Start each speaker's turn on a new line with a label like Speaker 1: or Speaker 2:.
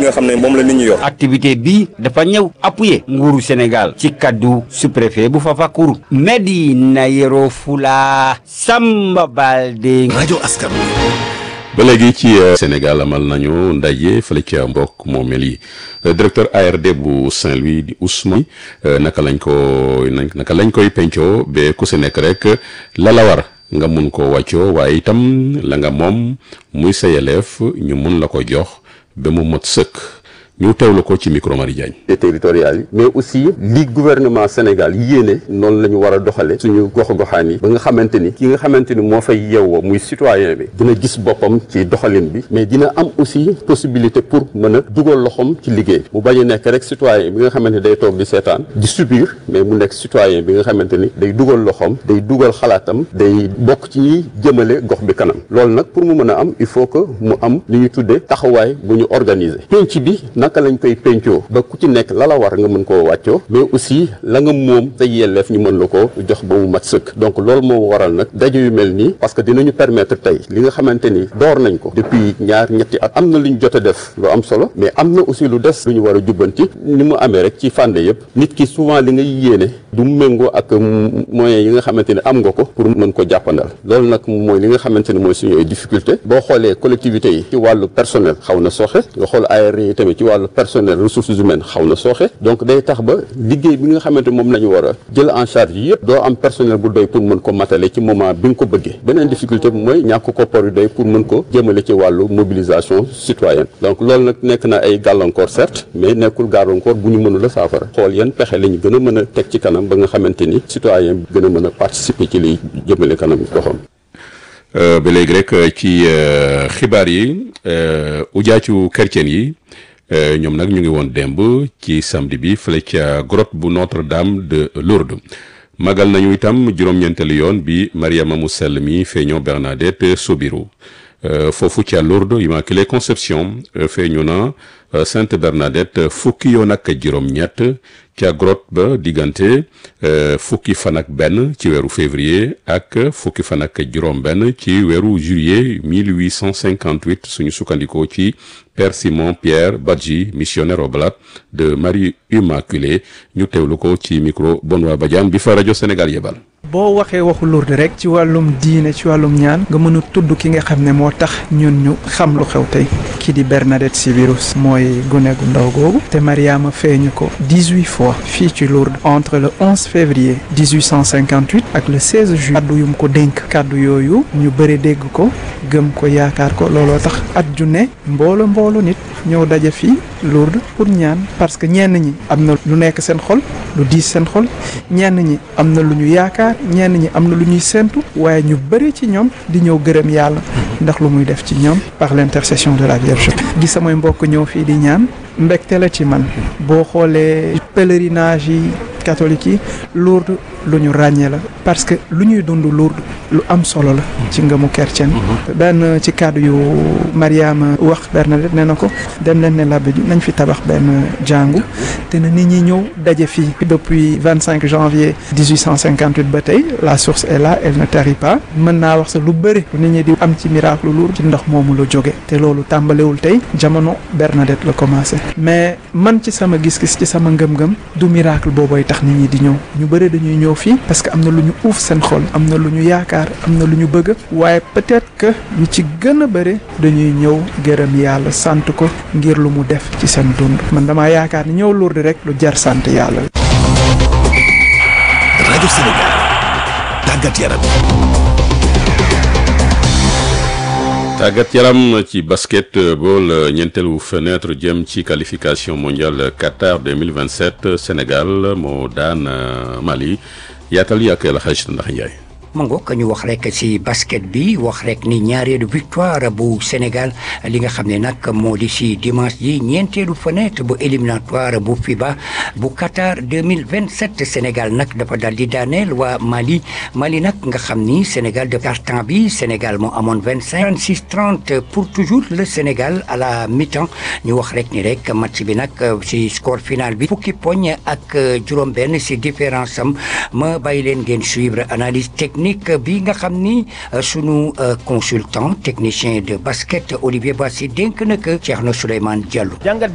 Speaker 1: nga xam ne moom la nit ñi yor.
Speaker 2: activité bi dafa ñëw appuyer nguuru Sénégal ci kaddu sous-préfet bu Fafakuru Medina Yoro Fula Samba Balde
Speaker 3: rajo askan
Speaker 4: ba léegi ci Sénégal amal nañu ndaje fële ca mbokk moomeel yi directeur ARD bu Saint-Louis di Ousmane naka lañ ko naka lañ koy pencoo ba ku si nekk rek la la war nga mun ko wàccoo waaye itam la nga moom muy sa yelleef ñu mun la ko jox ba mu mot sëkk ñu teewlu ko ci micro Marie Diagne
Speaker 5: territoriales yi mais aussi li gouvernement Sénégal yéene noonu la ñu war a doxale suñu gox-goxaan yi ba nga xamante ni ki nga xamante ni moo fay yeewoo muy citoyen bi dina gis boppam ci doxalin bi mais dina am aussi possibilité pour mën a dugal loxoom ci liggéey mu bañ a nekk rek citoyen bi nga xamante ni day toog di seetaan di subir mais mu nekk citoyen bi nga xamante ni day dugal loxoom day dugal xalaatam day bokk ci ñi jëmale gox bi kanam loolu nag pour mu mën a am il faut que mu am li ñu tuddee taxawaay bu ñu organiser penc bi naka lañ koy pencoo ba ku ci nekk la la war nga mën koo wàccoo mais aussi la nga moom sa yelleef ñu mën la ko jox ba mu mat sëkk donc loolu moo waral nag daje yu mel nii parce que dinañu permettre tey li nga xamante ni door nañ ko depuis ñaar ñetti at am na lu ñu jot a def lu am solo mais am na aussi lu des lu ñu war a jubbanti ni mu amee rek ci fànn yëpp nit ki souvent li ngay yéene du méngoo ak moyens yi nga xamante ni am nga ko pour mën ko jàppandal loolu nag mooy li nga xamante ni mooy suñu ay difficulté boo xoolee collectivités yi ci wàllu personnel xaw na sooxe nga xool ARD yi tamit ci wàllu personnel ressources humaines xaw na sooxe donc day tax ba liggéey bi nga xamante moom la ñu war a jël en charge yëpp doo am personnel bu doy pour mën ko matale ci moment bi nga ko bëggee beneen difficulté bi mooy ñàkk koppar yu doy pour mën ko jëmale ci wàllu mobilisation citoyenne donc loolu nag nekk na ay gàllankoor certes mais nekkul gàllankoor bu ñu mënul a saafara xool yan pexe la ñu gën a mën a teg ci kanam ba nga xamante ni citoyen bi gën a mën a participer ci liy jëmale kanam goxam
Speaker 4: ba léegi rek ci xibaar yi ujaacu chrétien yi ñoom nag ñu ngi woon démb ci samedi bi fële ca grotte bu Notre-Dame de Lourdes magal nañu itam juróom-ñeenteelu yoon bi Mariama mu sell mi feeñoo Bernadette Sobiru foofu ca Lourdes Immaculée Conception feeñu na Sainte Bernadette fukki yoon ak juróom-ñett ca grotte ba diggante fukki fan ak benn ci weeru février ak fukki fan ak juróom-benn ci weeru juillet 1858 suñu sukkandikoo ci Père Simon Pierre Badji missionnaire oblate de Marie Immaculée ñu teewlu ko ci micro Benoît Badiane bi fa rajo Sénégal yebal.
Speaker 6: boo waxee waxu Lourdes rek ci wàllum diine ci wàllum ñaan nga mën a tudd ki nga xam ne moo tax ñun ñu xam lu xew tey kii di Bernadette Sibirus mooy gune gu ndaw googu te Mariama feeñu ko dix-huit fois fii ci Lourdes entre le 11 février 1858 ak le 16 juillet kaddu yum ko dénk kaddu yooyu ñu bëri dégg ko gëm ko yaakaar ko looloo tax at ju ne mboolo mboolo nit ñëw daje fii Lourdes pour ñaan parce que ñenn ñi am na lu nekk seen xol lu diis seen xol ñenn ñi am na lu ñu yaakaar ñenn ñi am na lu ñuy séntu waaye ñu bëri ci ñoom di ñëw gërëm yàlla ndax lu muy def ci ñoom par l'intercession de la Vierge gis samay mbokk ñëw fii di ñaan mbégte la ci man boo xoolee pèlerinage yi catholique yi Lourdes lu ñu ràññee la parce que lu ñuy dund Lourdes lu am solo la ci ngëmu chrétien benn ci kàddu yu Mariama wax Bernadette nee na ko dem leen ne labbe bi nañ fi tabax benn jàngu te na nit ñi ñëw daje fii depuis vingt cinq janvier 1858 ba tey la source est là elle ne tarit pas mën naa wax sa lu bëri nit ñi di am ci miracle Lourdes ci ndox moomu la jóge te loolu tàmbalewul tey jamono Bernadette la commencé mais man ci sama gis-gis ci sama ngëm-ngëm du miracle boobooy tax nit ñi di ñëw ñu bëri dañuy ñëw fii parce que am na lu ñu uuf seen xol am na lu ñu yaakaar am na lu ñu bëgg waaye peut-être que ñu ci gën a bëri dañuy ñëw gërëm yàlla sant ko ngir lu mu def ci seen dund man damaa yaakaar ni ñëw Lourdes rek lu jar sant yàlla.
Speaker 3: rajo Sénégal tàggat yaram.
Speaker 4: tàggat yaram ci basketball ñeenteelu fenêtre jëm ci qualification mondiale Qatar 2027 Sénégal moo daan Mali yaatal yi ak El Hadj Ndax Ndiaye.
Speaker 7: mango ka ñu wax rek ci basket bi wax rek ni ñaareelu victoire bu Sénégal li nga xam ne nag moo di ci dimanche ji ñeenteelu fenêtre bu éliminatoire bu FIBA bu Qatar 2027 Sénégal nag dafa dal di daaneel waa Mali Mali nag nga xam ni Sénégal de carton bi Sénégal moo amoon 25 36 30 pour toujours le Sénégal à la mi-temps ñu wax rek ni rek match bi nag ci score final bi fukki poñ ak juróom-benn ci différence am ma bàyyi leen ngeen suivre analyse technique bi nga xam ni sunu consultant technicien de basket Olivier Bassi dénk na ko Thierno Souleymane Diallo